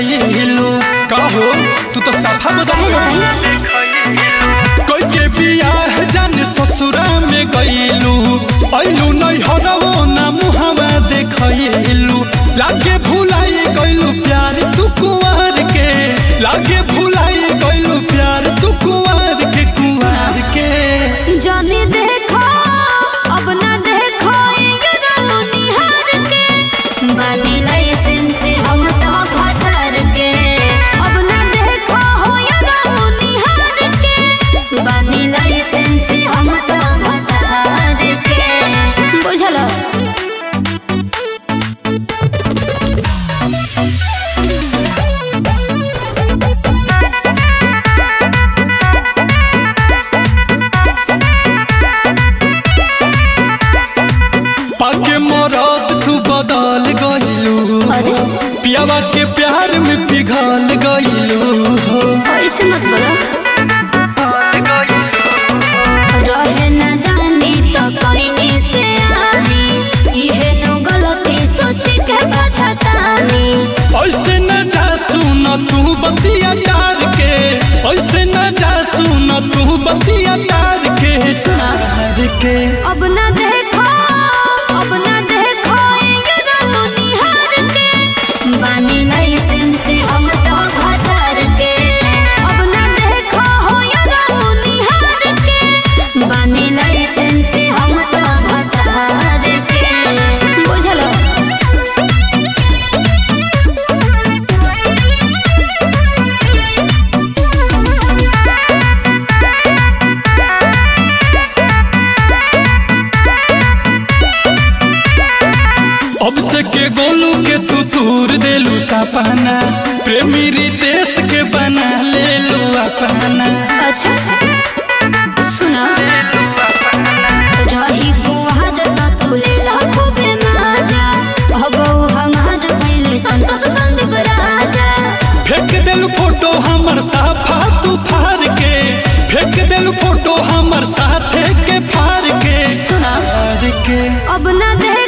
देखैलू कहो तू तो साफा बदल काहे बताई कोई के बियाह जान ससुरा में गईलू ऐलू नहीं हरवो ना मुहावा देखैलू लागे भुलाई गईलू प्यार तू कुंवर के लागे भुलाई गईलू प्यार तू कुंवर के कुंवर के जाने देखो अब ना देखो ये रहो निहार के बानी लाइसेंस हम तो भतर के अब ना देखो हो ये रहो निहार के बानी लाइसेंस हम तो भतर के बुझलो पाके मरद तू बदल गईलू अरे पियावा के प्यार में पिघल गईलू हो ऐसे मत बोलो रहे न दानी तो कहीं से आनी इहे नो गलती सोच के बचतानी ऐसे न जा सुन तू बतिया टार के ऐसे न जा सुन तू बतिया टार के सुना। टार के अब न देखो अब न देखो ये रहो निहार के बानी लाइसेंस हम तो भतर के अब न देखो हो ये रहो निहार के बानी लाइसेंस हम तो भतर के बुझलो अब से के गोलू के तू तूर देलू सपना प्रेमी रितेश के बना लेलू अपना अच्छा सुना रही गुहार न तुले लाखो बेमाजा हबो हमार पहले संतोष संदीप राजा फेंक देलू फोटो हमर साफा तू फार के फेंक देलू फोटो हमर साथे के फार के सुना फार के अब न दे